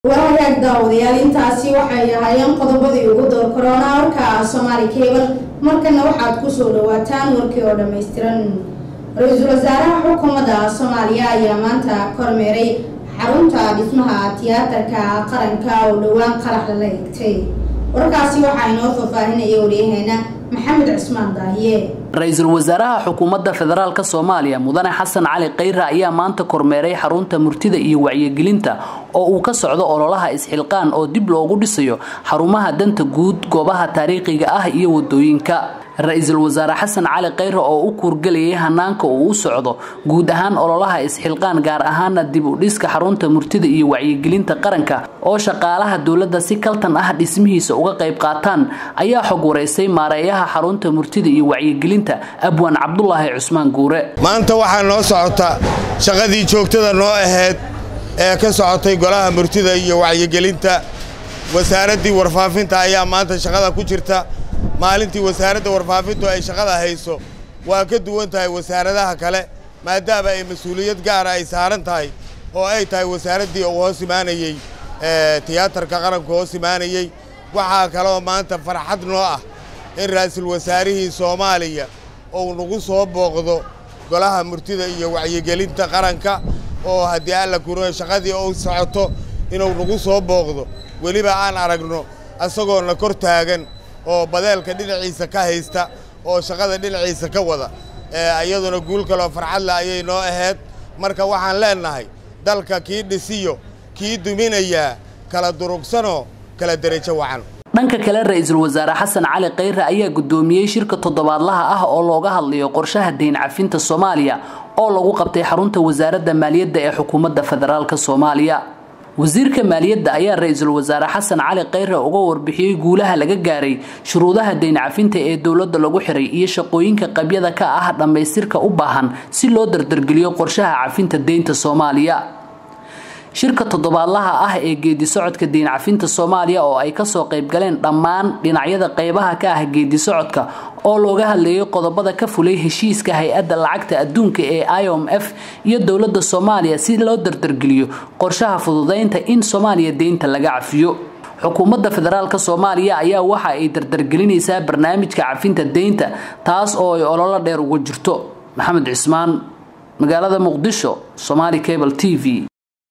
wahagaag daawadayaal intaasi waxay ahaayeen qodobadii ugu door korona warka soomaali cable markana waxaad kusoo dhawaataan warkii oo dhammaystiran ra-iisul wasaaraha xukuumadda soomaaliya ayaa maanta kormeeray xarunta dhismaha tiyaatarka qaranka oo dhowaan qarax lala eegtay warkaasi waxaa inoo faahfaahinaya waryaheena maxamed cismaan daahiye ra-iisul wasaaraha xukuumadda federaalk soomaaliya mudane xasan cali khayre ayaa maanta kormeeray xarunta murtida iyo wacyigelinta oo uu ka socdo ololaha isxilqaan oo dib loogu dhisayo xarumaha danta guud goobaha taariikhiga ah iyo wadooyinka ra-iisul wasaare xasan cali khayre oo u kuurgelayay hanaanka uu u socdo guud ahaan ololaha isxilqaan gaar ahaana dib u dhiska xarunta murtida iyo wacyigelinta qaranka oo shaqaalaha dowladda si kaltan ah dhismihiisa uga qayb qaataan ayaa xog wareysay maareeyaha xarunta murtida iyo wacyigelinta abwaan cabdulaahi cusmaan guure maanta waxaa noo socota shaqadii joogtada noo ahayd ee ka socotay golaha murtida iyo wacyigelinta wasaaraddii warfaafinta ayaa maanta shaqada ku jirta maalintii wasaaradda warfaafintu ay shaqada hayso waa ka duwan tahay wasaaradaha kale maadaama ay mas-uuliyad gaara ay saaran tahay oo ay tahay wasaaraddii uu hoos imaanayey tiyaatarka qaranku hoos imaanayey waxaa kaloo maanta farxad noo ah in ra'iisul wasaarihii soomaaliya uu nagu soo booqdo golaha murtida iyo wacyigelinta qaranka oo haddii alla kuno shaqadii uu socoto inuu nagu soo booqdo weliba aan aragno isagoona kor taagan oo badeelka dhinaciisa ka haysta oo shaqada dhinaciisa ka wada iyaduna guul kaloo farxadle ayay noo ahayd marka waxaan leennahay dalka kii dhisiyo kii duminayaa kala durugsanoo kala derajo wacan dhanka kale ra-iisul wasaare xasan cali khayre ayaa guddoomiyey shirka toddobaadlaha ah oo looga hadlayo qorshaha deyn cafinta soomaaliya oo lagu qabtay xarunta wasaaradda maaliyadda ee xukuumadda federaalk soomaaliya wasiirka maaliyadda ayaa ra-iisul wasaare xasan cali khayre uga warbixiyey guulaha laga gaaray shuruudaha deyn cafinta ee dowladda lagu xiray iyo shaqooyinka qabyada ka ah dhammaystirka u baahan si loo dardargeliyo qorshaha cafinta deynta soomaaliya shirka toddobaadlaha ah ee geedi socodka deyn cafinta soomaaliya oo ay kasoo qaybgaleen dhammaan dhinacyada qaybaha ka ah geedi socodka oo looga hadleeyay qodobada ka fulay heshiiska hay-adda lacagta adduunka ee i o m f iyo dowladda soomaaliya si loo dardargeliyo qorshaha fududeynta in soomaaliya deynta laga cafiyo xukuumadda federaalk soomaaliya ayaa waxa ay dardargelinaysaa barnaamijka cafinta deynta taas oo ay ololo dheer uga jirto maxamed cismaan magaalada muqdisho somaali cable t v